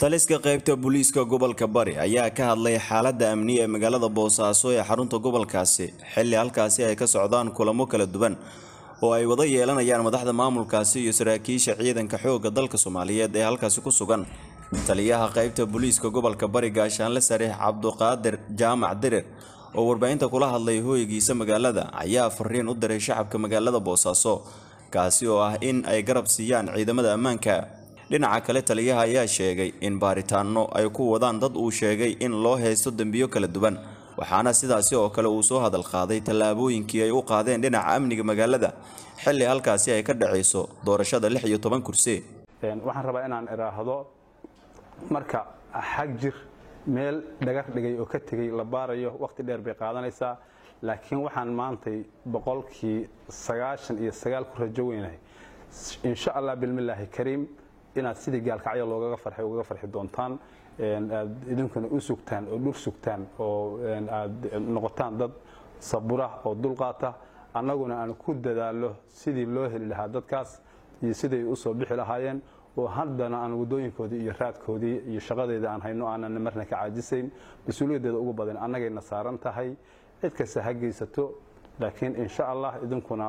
taliska qaybta booliiska gobolka bari ayaa ka hadlay xaaladda amni ee magaalada boosaaso ee xarunta gobolkaasi xilli halkaasi ay ka socdaan kulamo kala duwan oo ay wada yeelanayaan madaxda maamulkaasi iyo saraakiisha ciidanka xoogga dalka soomaaliyeed ee halkaasi ku sugan taliyaha qaybta booliiska gobolka bari gaashaanle sariix cabduqaadir jaamac dirir oo warbaahinta kula hadlay hooygiisa magaalada ayaa fariin u diray shacabka magaalada boosaaso kaasi oo ah in ay garab siiyaan ciidamada ammaanka dhinaca kale taliyaha ayaa sheegay in baaritaano ay ku wadaan dad uu sheegay in loo haysto dembiyo kala duwan waxaana sidaasi oo kale uu soo hadal qaaday tallaabooyinkii ay u qaadeen dhinaca amniga magaalada xilli halkaasi ay ka dhacayso doorashada lix iyo toban kursi waxaan rabaa inaan idhaahdo marka xag jir meel dhagar dhigay oo ka tegey la baarayo wakhti dheer bay qaadanaysaa laakiin waxaan maantay boqolkii sagaashan iyo sagaal ku rajo weynahay insha allah bilmillaahi kariim inaad sidii gaalkacyo loogaga farxay ugaga farxi doontaan aad idinkuna u sugtaan oo dhur sugtaan oo aad noqotaan dad sabura oo dulqaata annaguna aan ku dadaallo sidii loo heli lahaa dadkaas iyo siday u soo bixi lahaayeen oo haddana aan waddooyinkoodii iyo raadkoodii iyo shaqadeeda aan hayno aanan marna ka caajisayn mas-uuliyaddeeda ugu badan annagayna saaran tahay cid kasta ha geysato laakiin insha allah idinkuna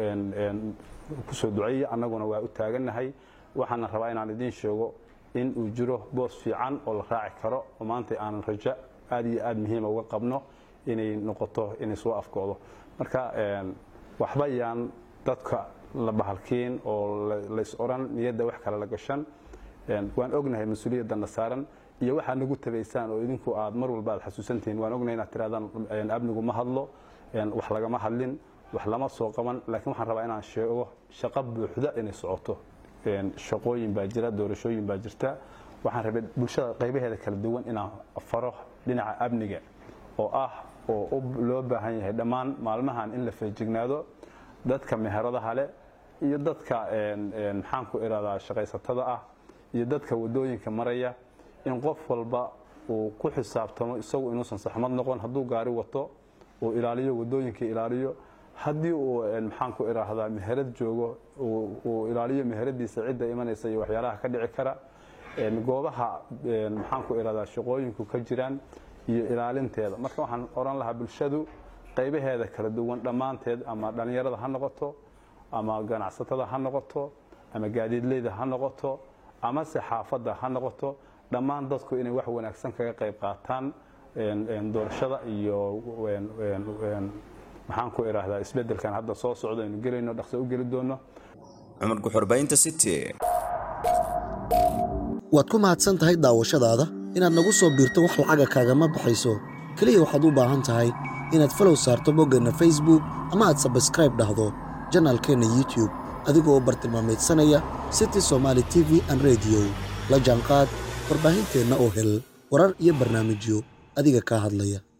kusoo duceeya annaguna waa u taagannahay waxaana rabaa inaan idiin sheego in uu jiro boos fiican oo la raaci karo oo maanta aanan rajo aad iyo aad muhiima uga qabno inay noqoto inay soo afkoodo marka waxba yaan dadka la bahalkiin oo lays oran niyadda wax kale la gashan waan ognahay mas-uuliyaddanna saaran iyo waxaad nagu tabaysaan oo idinku aad mar walba aad xasuusantihiin waan ognahay inaad tirahdaan amnigu ma hadlo wax lagama hadlin wax lama soo qaban laakiin waxaan rabaa inaan sheego shaqo buuxda inay socoto shaqooyin baa jira doorashooyin baa jirta waxaan rabay bulshada qaybaheeda kala duwan inaan faro dhinaca amniga oo ah oo loo baahan yahay dhammaan maalmahan in la feejignaado dadka meheradaha leh iyo dadka maxaan ku iradaa shaqaysatada ah iyo dadka wadooyinka maraya in qof walba uu ku xisaabtamo isagu inuusan saxmad noqon hadduu gaari wato uu ilaaliyo wadooyinka ilaaliyo haddii uu maxaan ku iraahdaa meherad joogo uu ilaaliyo meheradiisa cidda imanaysa iyo waxyaalaha ka dhici kara goobaha maxaan ku iraahdaa shaqooyinku ka jiraan iyo ilaalinteeda marka waxaan oran lahaa bulshadu qaybaheeda kala duwan dhammaanteed ama dhallinyarada ha noqoto ama ganacsatada ha noqoto ama gaadiidleyda ha noqoto ama se xaafadda ha noqoto dhammaan dadku inay wax wanaagsan kaga qayb qaataan doorashada iyo maxaan ku idhaahdaa isbeddelkan hadda soo socdo aynu gelayno dhaqso u geli doono cumar guxurbaynta city waad ku mahadsan tahay daawashadaada inaad nagu soo biirto wax lacaga kaagama baxayso keliya waxaad u baahan tahay inaad falow saarto boggeenna facebook ama aad sabskraib dhahdo janaalkeenna youtub adigoo bartilmaameedsanaya city somaali t v an rediyo la jaanqaad warbaahinteenna oo hel warar iyo barnaamijyo adiga kaa hadlaya